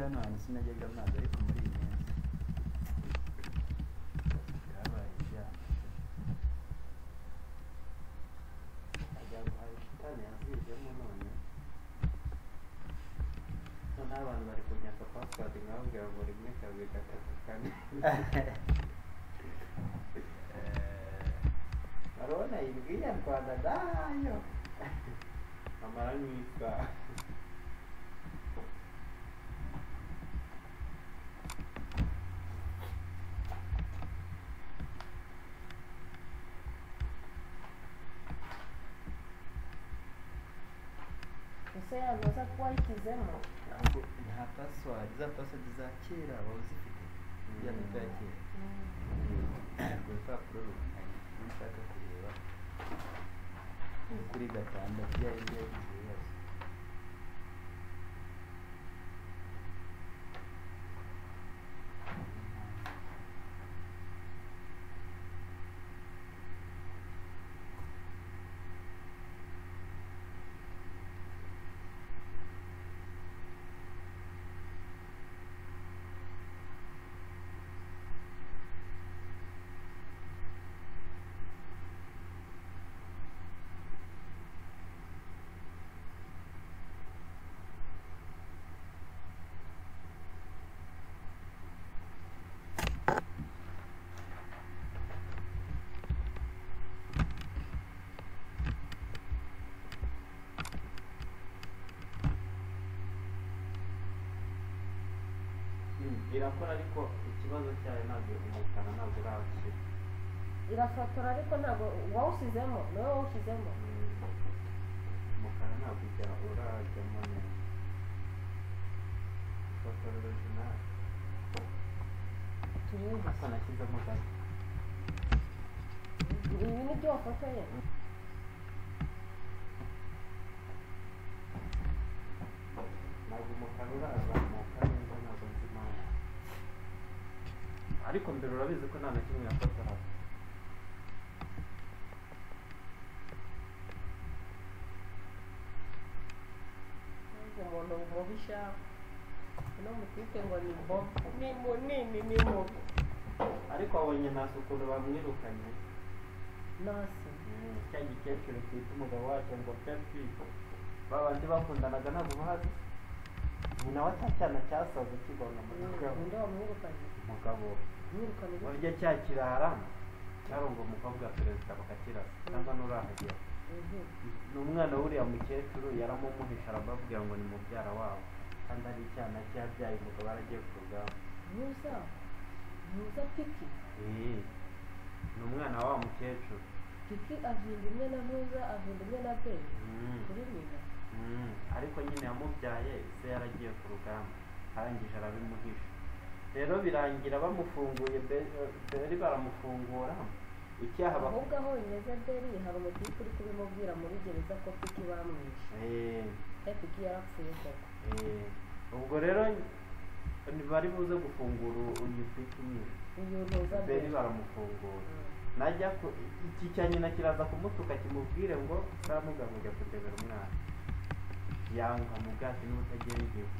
hano hantu sinajyaga mwaza ariko muri iyi minsi byabaye ibyabo ajya shitani yazijemo none noneho abantu bari kumyaka pasiwadi nkababwira ngo rimwe kabiri gatatu kane barabona yibwiye rwanda dayo amara nk'isaha ese yaza kuba yashyizemo ntabwo nta pasiwadi za pasiwadi za kera waba uzifite ya mito ya kera urwo rupapuro rungana iyo ushaka kureba ni kuri gatandatu yari yagize ibibazo irakora ariko ikibazo cyayo ntabwo ihukana ntabwo irahashyira irafotora ariko ntabwo wawushyizemo nawe wawushyizemo umukara ntabwo ujya urajyamo neza ifoto original turebe hasa nashyizemo gato ibi ni byo wafotoye ntabwo umukara urazamuka neza ntabwo nzi impamvu ariko mbere urabizi ko nta na kimwe yafotora ntabwo umuntu mubisha no mutwite ngo ni mbobo ni munini ni mubi ariko wabonye nasi ukuntu bamwirukanye nasi cya gikecuru twita umugabo wacu ngo pepi ba bandi bakundanaga ntabwo bazi nyina wa cya cyana cyasaze kibona mu mugabo ninde wamwirukanye umugabo mwirukanye gute? warya cya kirarama cyarunga umukobwa wa perezida bakakirasa cyangwa n'urahagera Mhm. ni umwana w'uriya mukecuru yaramumuhisha arababwira ngo ni mubyara wabo kandi ari icyana cyabyaye umugabo aragiye ku rugamba mwiza mwiza piki Eh, ni umwana wa wa mukecuru piki ahinda imwe na mwiza ahinda imwe na beni Mm, kuri nyina mm. ariko nyine yamubyaye se yaragiye ku rugamba arangije arabimuhisha rero birangira bamufunguye Be- beri baramufungura icyaha bak- ahubwo aho nyeze beri hari umutipe uri kubimubwira muri gereza ko piki bamwishe Eh, Eh, piki yarapfuye koko eh. ubwo rero ntibari buze gufungura uyu piki nyine uyu ntuza beri beri baramufungura Mm. najya ku iki cya nyina kiraza kumutuka kimubwire ngo saramugabo ujya kundebera umwana yanga mugati n'ubutagira igihe